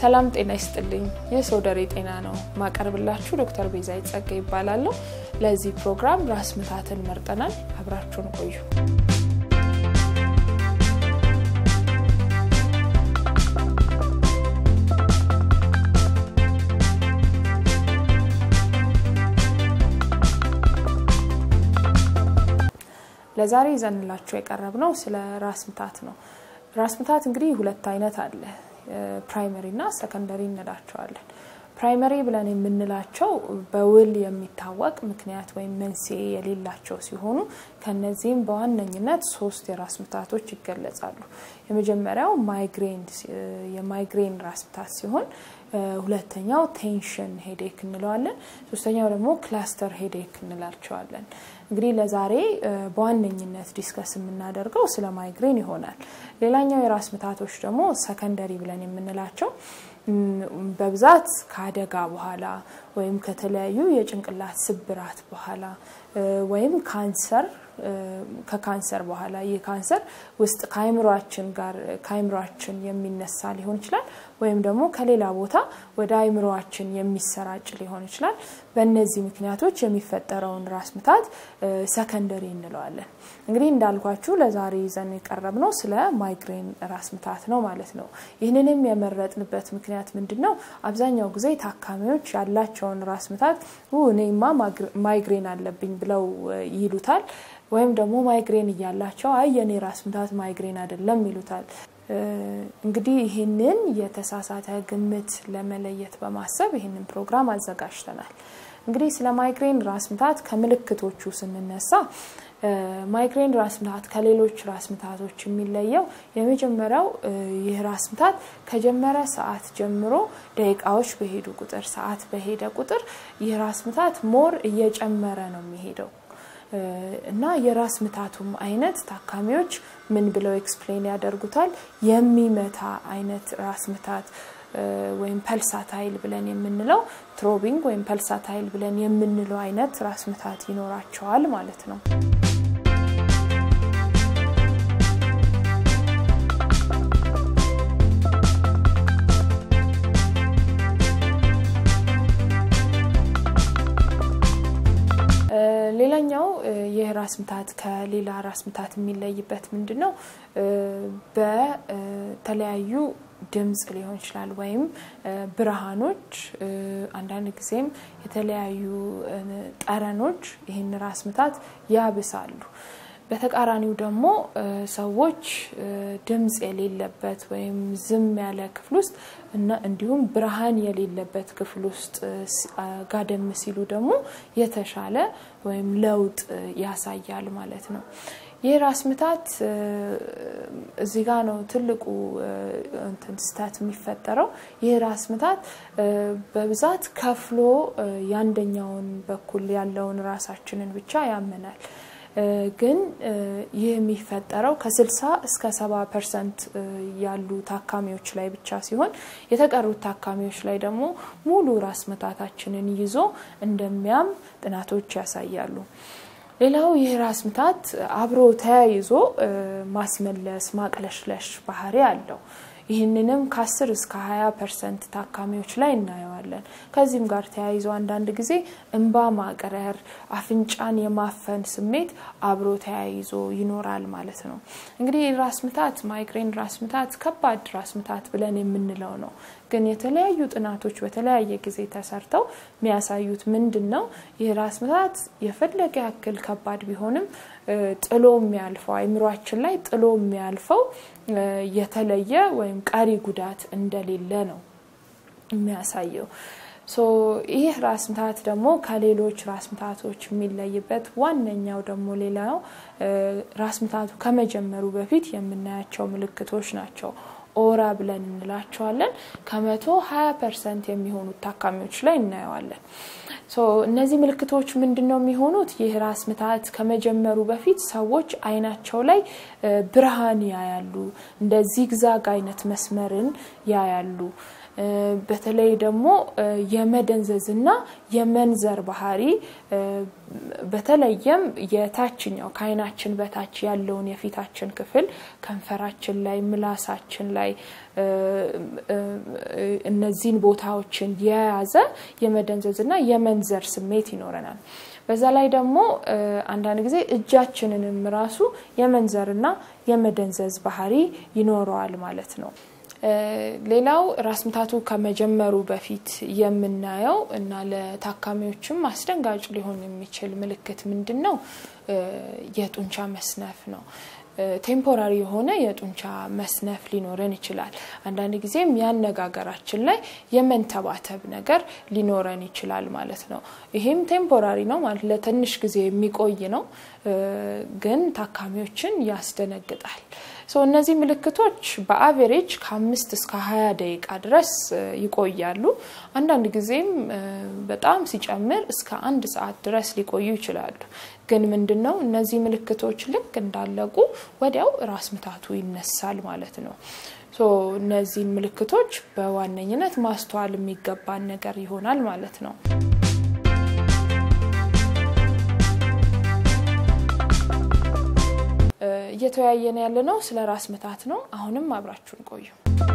ሰላም ጤና ይስጥልኝ። የሶደሬ ጤና ነው ማቀርብላችሁ ዶክተር ቤዛ ይጸጋ ይባላለሁ። ለዚህ ፕሮግራም ራስ ምታትን መርጠናል። አብራችሁን ቆዩ። ለዛሬ ይዘንላችሁ የቀረብነው ስለ ራስ ምታት ነው። ራስ ምታት እንግዲህ ሁለት አይነት አለ። ፕራይመሪ እና ሰከንደሪ እንላቸዋለን። ፕራይመሪ ብለን የምንላቸው በውል የሚታወቅ ምክንያት ወይም መንስኤ የሌላቸው ሲሆኑ ከነዚህም በዋነኝነት ሶስት የራስ ምታቶች ይገለጻሉ። የመጀመሪያው ማይግሬን የማይግሬን ራስ ምታት ሲሆን ሁለተኛው ቴንሽን ሄዴክ እንለዋለን። ሶስተኛው ደግሞ ክላስተር ሄዴክ እንላቸዋለን። እንግዲህ ለዛሬ በዋነኝነት ዲስከስ የምናደርገው ስለ ማይግሬን ይሆናል። ሌላኛው የራስ ምታቶች ደግሞ ሰከንደሪ ብለን የምንላቸው በብዛት ከአደጋ በኋላ ወይም ከተለያዩ የጭንቅላት ስብራት በኋላ ወይም ካንሰር ከካንሰር በኋላ ይህ ካንሰር ውስጥ ከአይምሯችን ጋር ከአይምሯችን የሚነሳ ሊሆን ይችላል ወይም ደግሞ ከሌላ ቦታ ወደ አይምሯችን የሚሰራጭ ሊሆን ይችላል። በእነዚህ ምክንያቶች የሚፈጠረውን ራስ ምታት ሰከንደሪ እንለዋለን። እንግዲህ እንዳልኳችሁ ለዛሬ ይዘን የቀረብ ነው ስለ ማይግሬን ራስ ምታት ነው ማለት ነው። ይህንንም የመረጥንበት ምክንያት ምንድን ነው? አብዛኛው ጊዜ ታካሚዎች ያላቸውን ራስ ምታት እኔማ ማይግሬን አለብኝ ብለው ይሉታል። ወይም ደግሞ ማይግሬን እያላቸው አይ የኔ ራስ ምታት ማይግሬን አይደለም ይሉታል። እንግዲህ ይህንን የተሳሳተ ግምት ለመለየት በማሰብ ይህንን ፕሮግራም አዘጋጅተናል። እንግዲህ ስለ ማይግሬን ራስ ምታት ከምልክቶቹ ስንነሳ ማይግሬን ራስ ምታት ከሌሎች ራስ ምታቶች የሚለየው የመጀመሪያው ይህ ራስ ምታት ከጀመረ ሰዓት ጀምሮ ደቂቃዎች በሄዱ ቁጥር ሰዓት በሄደ ቁጥር ይህ ራስ ምታት ሞር እየጨመረ ነው የሚሄደው እና የራስ ምታቱም አይነት ታካሚዎች ምን ብለው ኤክስፕሌን ያደርጉታል? የሚመታ አይነት ራስ ምታት ወይም ፐልሳታይል ብለን የምንለው ትሮቢንግ ወይም ፐልሳታይል ብለን የምንለው አይነት ራስ ምታት ይኖራቸዋል ማለት ነው። ሌላኛው ይህ ራስ ምታት ከሌላ ራስ ምታት የሚለይበት ምንድን ነው? በተለያዩ ድምፅ ሊሆን ይችላል ወይም ብርሃኖች፣ አንዳንድ ጊዜም የተለያዩ ጠረኖች ይህን ራስ ምታት ያብሳሉ። በተቃራኒው ደግሞ ሰዎች ድምፅ የሌለበት ወይም ዝም ያለ ክፍል ውስጥ እና እንዲሁም ብርሃን የሌለበት ክፍል ውስጥ ጋደም ሲሉ ደግሞ የተሻለ ወይም ለውጥ ያሳያል ማለት ነው። ይህ ራስ ምታት እዚህ ጋ ነው ትልቁ ስህተት የሚፈጠረው። ይህ ራስ ምታት በብዛት ከፍሎ የአንደኛውን በኩል ያለውን ራሳችንን ብቻ ያመናል። ግን ይህ የሚፈጠረው ከ60 እስከ 70 ፐርሰንት ያሉ ታካሚዎች ላይ ብቻ ሲሆን የተቀሩት ታካሚዎች ላይ ደግሞ ሙሉ ራስ ምታታችንን ይዞ እንደሚያም ጥናቶች ያሳያሉ። ሌላው ይህ ራስ ምታት አብሮ ተያይዞ ማስመለስ፣ ማቅለሽለሽ ባህሪ አለው። ይህንንም ከ10 እስከ 20 ፐርሰንት ታካሚዎች ላይ እናየዋለን። ከዚህም ጋር ተያይዞ አንዳንድ ጊዜ እንባ ማቅረር፣ አፍንጫን የማፈን ስሜት አብሮ ተያይዞ ይኖራል ማለት ነው። እንግዲህ ራስ ምታት ማይግሬን ራስ ምታት ከባድ ራስ ምታት ብለን የምንለው ነው። ግን የተለያዩ ጥናቶች በተለያየ ጊዜ ተሰርተው የሚያሳዩት ምንድን ነው? ይህ ራስ ምታት የፈለገ ያክል ከባድ ቢሆንም ጥሎ የሚያልፈው አይምሯችን ላይ ጥሎ የሚያልፈው የተለየ ወይም ቀሪ ጉዳት እንደሌለ ነው የሚያሳየው። ይህ ራስ ምታት ደግሞ ከሌሎች ራስ ምታቶች የሚለይበት ዋነኛው ደግሞ ሌላው ራስ ምታቱ ከመጀመሩ በፊት የምናያቸው ምልክቶች ናቸው። ኦራ ብለን እንላቸዋለን። ከመቶ ሀያ ፐርሰንት የሚሆኑት ታካሚዎች ላይ እናየዋለን። እነዚህ ምልክቶች ምንድን ነው የሚሆኑት? ይህ ራስ ምታት ከመጀመሩ በፊት ሰዎች አይናቸው ላይ ብርሃን ያያሉ፣ እንደ ዚግዛግ አይነት መስመርን ያያሉ። በተለይ ደግሞ የመደንዘዝና የመንዘር ባህሪ በተለየም የታችኛው ከዓይናችን በታች ያለውን የፊታችን ክፍል ከንፈራችን ላይ፣ ምላሳችን ላይ እነዚህን ቦታዎችን የያዘ የመደንዘዝና የመንዘር ስሜት ይኖረናል። በዛ ላይ ደግሞ አንዳንድ ጊዜ እጃችንንም ራሱ የመንዘርና የመደንዘዝ ባህሪ ይኖረዋል ማለት ነው። ሌላው ራስ ምታቱ ከመጀመሩ በፊት የምናየው እና ለታካሚዎችም አስደንጋጭ ሊሆን የሚችል ምልክት ምንድን ነው? የጡንቻ መስነፍ ነው። ቴምፖራሪ የሆነ የጡንቻ መስነፍ ሊኖረን ይችላል። አንዳንድ ጊዜም የአነጋገራችን ላይ የመንተባተብ ነገር ሊኖረን ይችላል ማለት ነው። ይሄም ቴምፖራሪ ነው ማለት ለትንሽ ጊዜ የሚቆይ ነው፣ ግን ታካሚዎችን ያስደነግጣል። እነዚህ ምልክቶች በአቬሬጅ ከአምስት እስከ ሀያ ደቂቃ ድረስ ይቆያሉ። አንዳንድ ጊዜም በጣም ሲጨምር እስከ አንድ ሰዓት ድረስ ሊቆዩ ይችላሉ። ግን ምንድን ነው እነዚህ ምልክቶች ልክ እንዳለቁ ወዲያው ራስ ምታቱ ይነሳል ማለት ነው። እነዚህን ምልክቶች በዋነኝነት ማስተዋል የሚገባን ነገር ይሆናል ማለት ነው። እየተወያየን ያለ ነው ስለ ራስ ምታት ነው። አሁንም አብራችሁን ቆዩ።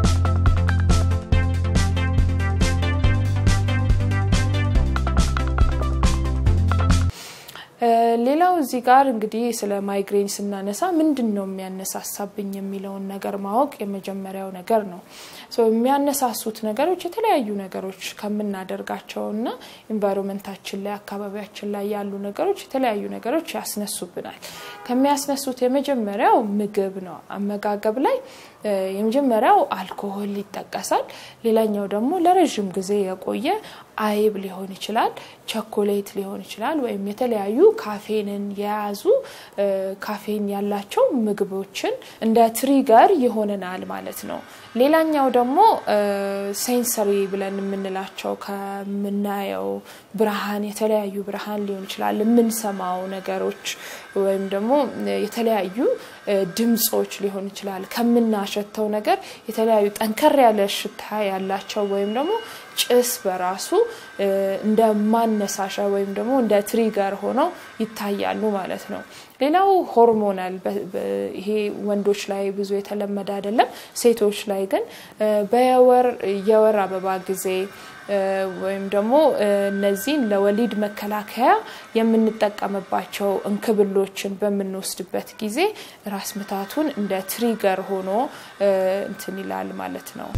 ሌላው እዚህ ጋር እንግዲህ ስለ ማይግሬን ስናነሳ ምንድን ነው የሚያነሳሳብኝ የሚለውን ነገር ማወቅ የመጀመሪያው ነገር ነው። የሚያነሳሱት ነገሮች የተለያዩ ነገሮች ከምናደርጋቸው እና ኢንቫይሮንመንታችን ላይ አካባቢያችን ላይ ያሉ ነገሮች የተለያዩ ነገሮች ያስነሱብናል። ከሚያስነሱት የመጀመሪያው ምግብ ነው። አመጋገብ ላይ የመጀመሪያው አልኮሆል ይጠቀሳል። ሌላኛው ደግሞ ለረዥም ጊዜ የቆየ አይብ ሊሆን ይችላል፣ ቸኮሌት ሊሆን ይችላል፣ ወይም የተለያዩ ካፌንን የያዙ ካፌን ያላቸው ምግቦችን እንደ ትሪገር ይሆነናል ማለት ነው። ሌላኛው ደግሞ ሴንሰሪ ብለን የምንላቸው ከምናየው ብርሃን የተለያዩ ብርሃን ሊሆን ይችላል፣ የምንሰማው ነገሮች ወይም ደግሞ የተለያዩ ድምጾች ሊሆን ይችላል። ከምናሸተው ነገር የተለያዩ ጠንከር ያለ ሽታ ያላቸው ወይም ደግሞ ጭስ በራሱ እንደ ማነሳሻ ወይም ደግሞ እንደ ትሪገር ሆነው ይታያሉ ማለት ነው። ሌላው ሆርሞናል፣ ይሄ ወንዶች ላይ ብዙ የተለመደ አይደለም። ሴቶች ላይ ግን በየወር የወር አበባ ጊዜ ወይም ደግሞ እነዚህን ለወሊድ መከላከያ የምንጠቀምባቸው እንክብሎችን በምንወስድበት ጊዜ ራስ ምታቱን እንደ ትሪገር ሆኖ እንትን ይላል ማለት ነው።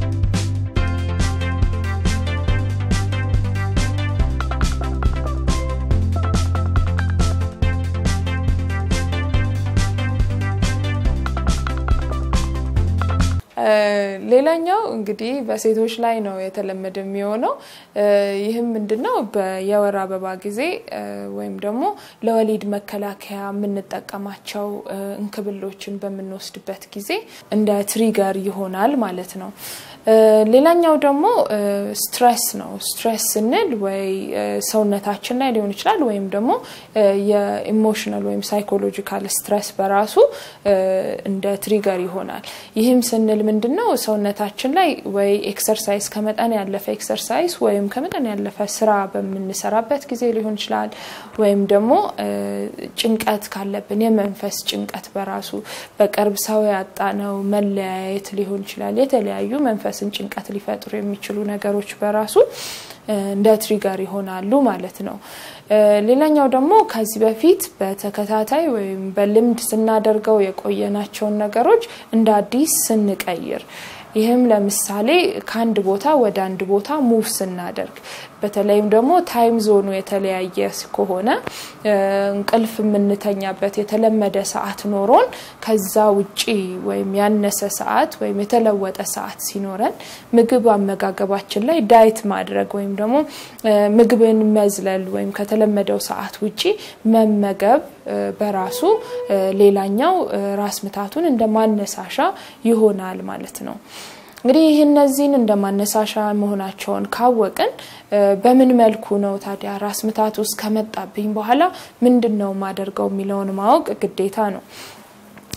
ሌላኛው እንግዲህ በሴቶች ላይ ነው የተለመደ የሚሆነው። ይህም ምንድነው የወር አበባ ጊዜ ወይም ደግሞ ለወሊድ መከላከያ የምንጠቀማቸው እንክብሎችን በምንወስድበት ጊዜ እንደ ትሪገር ይሆናል ማለት ነው። ሌላኛው ደግሞ ስትሬስ ነው። ስትሬስ ስንል ወይ ሰውነታችን ላይ ሊሆን ይችላል ወይም ደግሞ የኢሞሽናል ወይም ሳይኮሎጂካል ስትሬስ በራሱ እንደ ትሪገር ይሆናል። ይህም ስንል ምንድን ነው ሰውነታችን ላይ ወይ ኤክሰርሳይዝ ከመጠን ያለፈ ኤክሰርሳይዝ ወይም ከመጠን ያለፈ ስራ በምንሰራበት ጊዜ ሊሆን ይችላል ወይም ደግሞ ጭንቀት ካለብን የመንፈስ ጭንቀት በራሱ በቅርብ ሰው ያጣነው መለያየት ሊሆን ይችላል የተለያዩ መንፈስን ጭንቀት ሊፈጥሩ የሚችሉ ነገሮች በራሱ እንደ ትሪገር ይሆናሉ ማለት ነው። ሌላኛው ደግሞ ከዚህ በፊት በተከታታይ ወይም በልምድ ስናደርገው የቆየናቸውን ነገሮች እንደ አዲስ ስንቀይር ይህም ለምሳሌ ከአንድ ቦታ ወደ አንድ ቦታ ሙቭ ስናደርግ በተለይም ደግሞ ታይም ዞኑ የተለያየ ከሆነ እንቅልፍ የምንተኛበት የተለመደ ሰዓት ኖሮን ከዛ ውጪ ወይም ያነሰ ሰዓት ወይም የተለወጠ ሰዓት ሲኖረን ምግብ አመጋገባችን ላይ ዳይት ማድረግ ወይም ደግሞ ምግብን መዝለል ወይም ከተለመደው ሰዓት ውጪ መመገብ በራሱ ሌላኛው ራስ ምታቱን እንደ ማነሳሻ ይሆናል ማለት ነው። እንግዲህ ይህ እነዚህን እንደ ማነሳሻ መሆናቸውን ካወቅን በምን መልኩ ነው ታዲያ ራስ ምታት ውስጥ ከመጣብኝ በኋላ ምንድን ነው ማደርገው የሚለውን ማወቅ ግዴታ ነው።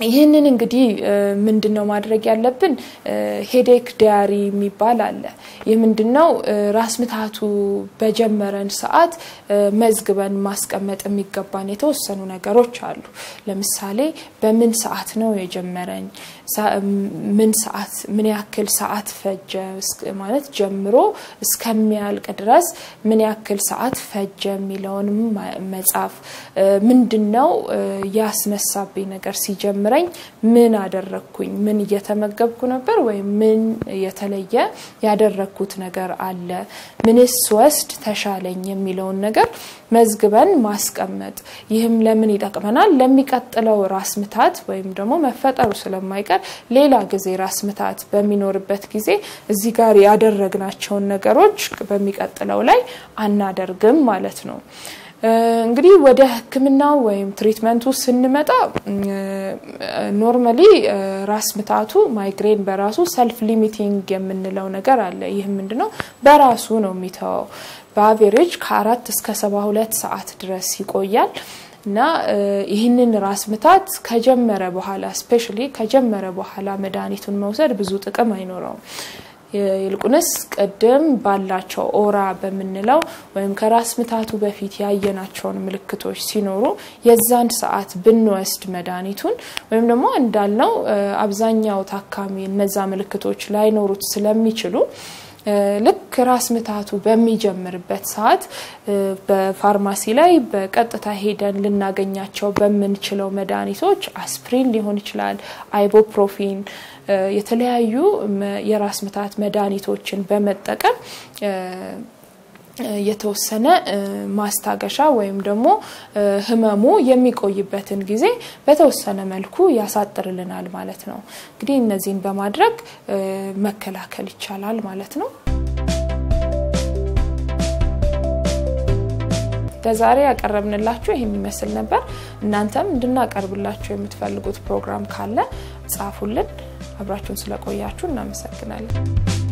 ይህንን እንግዲህ ምንድን ነው ማድረግ ያለብን? ሄዴክ ዲያሪ የሚባል አለ። ይህ ምንድን ነው? ራስ ምታቱ በጀመረን ሰዓት መዝግበን ማስቀመጥ የሚገባን የተወሰኑ ነገሮች አሉ። ለምሳሌ በምን ሰዓት ነው የጀመረኝ? ምን ሰዓት ምን ያክል ሰዓት ፈጀ ማለት ጀምሮ እስከሚያልቅ ድረስ ምን ያክል ሰዓት ፈጀ የሚለውንም መጻፍ። ምንድን ነው ያስነሳብኝ ነገር ሲጀምረኝ ምን አደረግኩኝ? ምን እየተመገብኩ ነበር ወይም ምን የተለየ ያደረግኩት ነገር አለ? ምንስ ወስድ ተሻለኝ የሚለውን ነገር መዝግበን ማስቀመጥ። ይህም ለምን ይጠቅመናል? ለሚቀጥለው ራስ ምታት ወይም ደግሞ መፈጠሩ ስለማይቀር ሌላ ጊዜ ራስ ምታት በሚኖርበት ጊዜ እዚህ ጋር ያደረግናቸውን ነገሮች በሚቀጥለው ላይ አናደርግም ማለት ነው። እንግዲህ ወደ ሕክምናው ወይም ትሪትመንቱ ስንመጣ ኖርማሊ ራስ ምታቱ ማይግሬን በራሱ ሰልፍ ሊሚቲንግ የምንለው ነገር አለ። ይህ ምንድነው? በራሱ ነው የሚተወው። በአቬሬጅ ከአራት እስከ ሰባ ሁለት ሰዓት ድረስ ይቆያል እና ይህንን ራስ ምታት ከጀመረ በኋላ ስፔሻሊ ከጀመረ በኋላ መድኃኒቱን መውሰድ ብዙ ጥቅም አይኖረውም። ይልቁንስ ቅድም ባላቸው ኦራ በምንለው ወይም ከራስ ምታቱ በፊት ያየናቸውን ምልክቶች ሲኖሩ የዛን ሰዓት ብንወስድ መድኃኒቱን ወይም ደግሞ እንዳልነው አብዛኛው ታካሚ እነዛ ምልክቶች ላይኖሩት ስለሚችሉ ልክ ራስ ምታቱ በሚጀምርበት ሰዓት በፋርማሲ ላይ በቀጥታ ሄደን ልናገኛቸው በምንችለው መድኃኒቶች አስፕሪን ሊሆን ይችላል፣ አይቦፕሮፊን፣ የተለያዩ የራስ ምታት መድኃኒቶችን በመጠቀም የተወሰነ ማስታገሻ ወይም ደግሞ ህመሙ የሚቆይበትን ጊዜ በተወሰነ መልኩ ያሳጥርልናል ማለት ነው። እንግዲህ እነዚህን በማድረግ መከላከል ይቻላል ማለት ነው። ለዛሬ ያቀረብንላችሁ ይህን ይመስል ነበር። እናንተም እንድናቀርብላችሁ የምትፈልጉት ፕሮግራም ካለ ጻፉልን። አብራችሁን ስለቆያችሁ እናመሰግናለን።